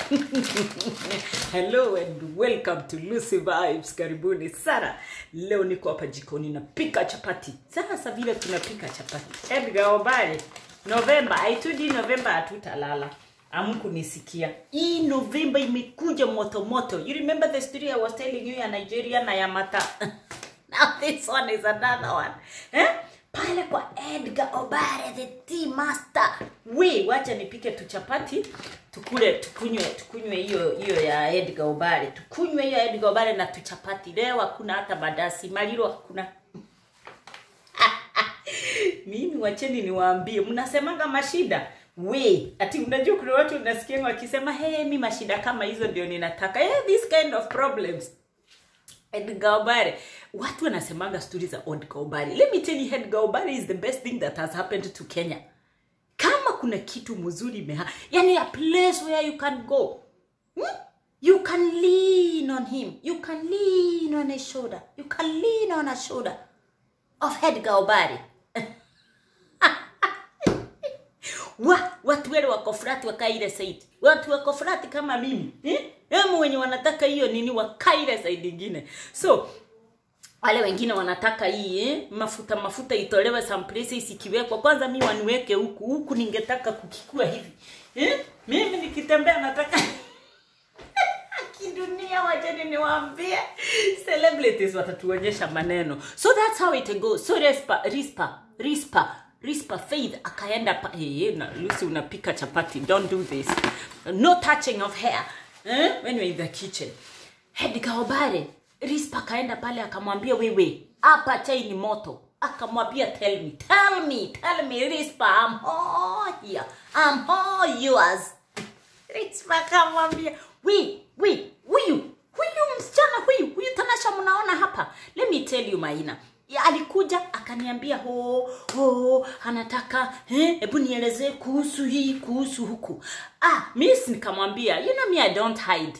hello and welcome to lucy vibes karibuni sana leo niko hapa jikoni napika chapati sasa vile tunapika chapati edgar obare novemba aitudi novemba hatutalala amkunisikia hii novemba imekuja moto moto you remember the story i was telling you ya nigeria na ya mata now this one is another one eh? pale kwa edgar obare the tea master we wacha nipike tuchapati tukule tukunywe tukunywe hiyo hiyo ya edgar obare tukunywe hiyo ya edgar obare na tuchapati leo hakuna hata badasi maliro hakuna mimi wacheni niwaambie mnasemanga mashida we ati unajua kuna watu unasikia wakisema hey, mi mashida kama hizo ndio ninataka hey, this kind of problems Edgar Obare. Watu wanasemanga stori za Edgar Obare. Let me tell you, Edgar Obare is the best thing that has happened to Kenya. Kama kuna kitu mzuri meha, yani a place where you can go. Hmm? You can lean on him. You can lean on his shoulder. You can lean on a shoulder of Edgar Obare. wa watu wale wako frati wakaile saidi watu wako frati kama mimi eh? Emu wenye wanataka hiyo nini wakaile saidi ingine so wale wengine wanataka hii eh? mafuta mafuta itolewe some places ikiwekwa kwanza mi waniweke huku huku ningetaka kukikua hivi eh? mimi nikitembea nataka kidunia wacheni niwaambie celebrities watatuonyesha maneno so that's how it goes so rispa rispa rispa rispa faith akaenda pa hey, na lucy unapika chapati don't do this no touching of hair eh? when you're in the kitchen Edgar Obare rispa akaenda pale akamwambia wewe hapa chai ni moto akamwambia tell me tell me tell me rispa I'm all here I'm all yours rispa akamwambia we we huyu huyu msichana huyu huyu tanasha mnaona hapa let me tell you maina ya, alikuja akaniambia ho ho anataka hebu nielezee kuhusu hii kuhusu huku ah miss nikamwambia you know me i don't hide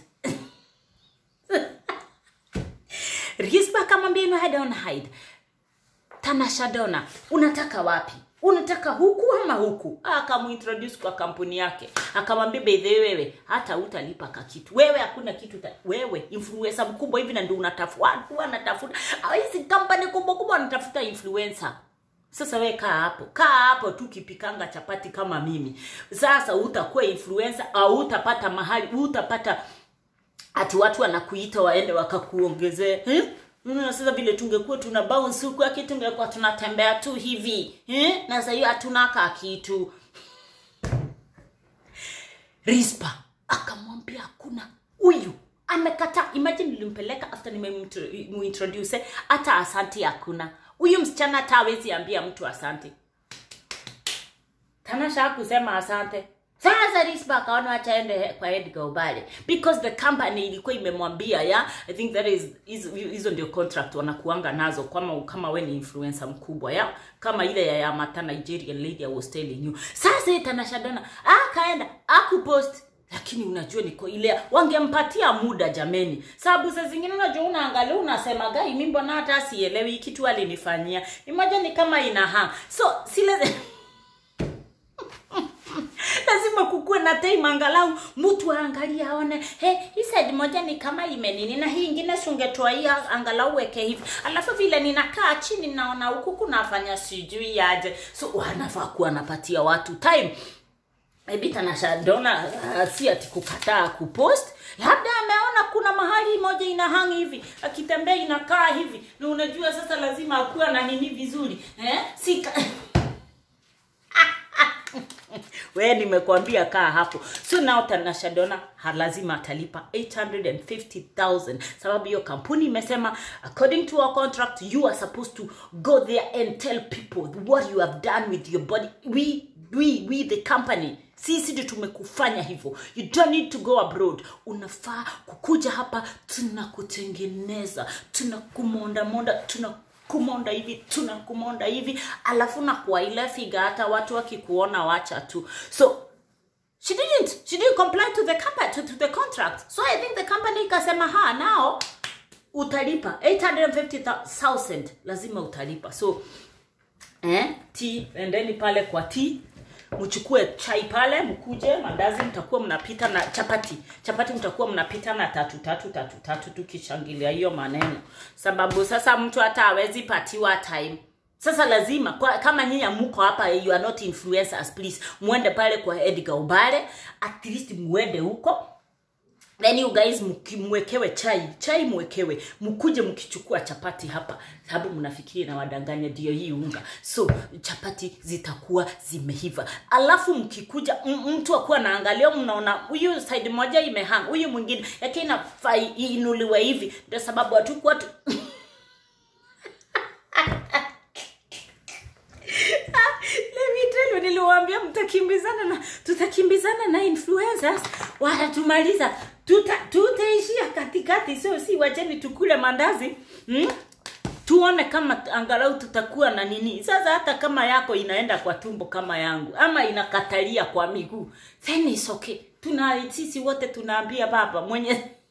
rispa akamwambia you know i don't hide tanasha dona unataka wapi unataka huku ama huku akamuintroduce kwa kampuni yake akamwambia bedhe wewe hata utalipa ka kitu wewe hakuna kitu ta, wewe influencer mkubwa hivi na ndio unatafuta watu wanatafuta hizi kampani kubwa kubwa wanatafuta influencer sasa we kaa hapo kaa hapo tu kipikanga chapati kama mimi sasa utakuwa influencer au utapata mahali utapata ati watu wanakuita waende wakakuongezee eh? na sasa vile tungekuwa tuna bounce huku aki tungekuwa tunatembea tu hivi eh? na sasa hiyo hatunaka kitu rispa akamwambia hakuna huyu amekata imagine nilimpeleka after nimemuintroduce hata asanti hakuna huyu msichana hata hawezi ambia mtu asante tanasha kusema asante sasa rispa akaona achaende kwa edgar obare because the company ilikuwa imemwambia ya i think that is hizo ndio contract wanakuanga nazo kama kama we ni influencer mkubwa ya kama ile ya yamata nigerian lady i was telling you sasa tanashadana akaenda akupost lakini unajua niko ile wangempatia muda jameni sababu saa zingine unajua unaangalia unasema gai mi mbona hata sielewi kitu alinifanyia imoja ni kama inaha so sile lazima kukuwe na time angalau mtu aangalie aone he hii side moja ni kama imenini na hii ingine sungetoa hii angalau weke hivi alafu vile ninakaa chini naona huku kunafanya sijui aje so wanafaa kuwa anapatia watu time maybe tanasha dona uh, si ati kukataa kupost labda ameona kuna mahali moja ina hangi hivi akitembea inakaa hivi na unajua sasa lazima akuwa na nini vizuri eh? si we nimekwambia kaa hapo so now tanasha dona lazima atalipa 850000 sababu hiyo kampuni imesema according to our contract you are supposed to go there and tell people what you have done with your body we we we the company sisi ndio tumekufanya hivyo you don't need to go abroad unafaa kukuja hapa tunakutengeneza tunakumondamonda tuna kumonda hivi tunakumonda hivi alafu na kwa ile figa hata watu wakikuona wacha tu so she didn't she didn't comply to the company, to, to the contract so i think the company ikasema ha nao utalipa 850000 lazima utalipa so eh, t endeni pale kwa t mchukue chai pale mkuje mandazi mtakuwa mnapita na chapati chapati mtakuwa mnapita na tatu tatu tatu tatu tukishangilia hiyo maneno sababu sasa mtu hata hawezi patiwa time sasa lazima kwa, kama nyinyi amuko hapa you are not influencers please muende pale kwa Edgar Obare at least muende huko then you guys mki- mwekewe chai chai mwekewe mkuje mkichukua chapati hapa sababu mnafikiri na wadanganya ndio hii unga so chapati zitakuwa zimeiva alafu mkikuja m- mtu akuwa naangalia mnaona huyu side moja imehang huyu mwingine yake inafaa inuliwe hivi ndio sababu hatukuwa tu Let me tell you, niliwaambia mtakimbizana na tutakimbizana na influencers watatumaliza tuta, tutaishia katikati sio si wacheni tukule mandazi hmm? tuone kama angalau tutakuwa na nini sasa hata kama yako inaenda kwa tumbo kama yangu ama inakatalia kwa miguu then is okay tuna sisi wote tunaambia baba mwenye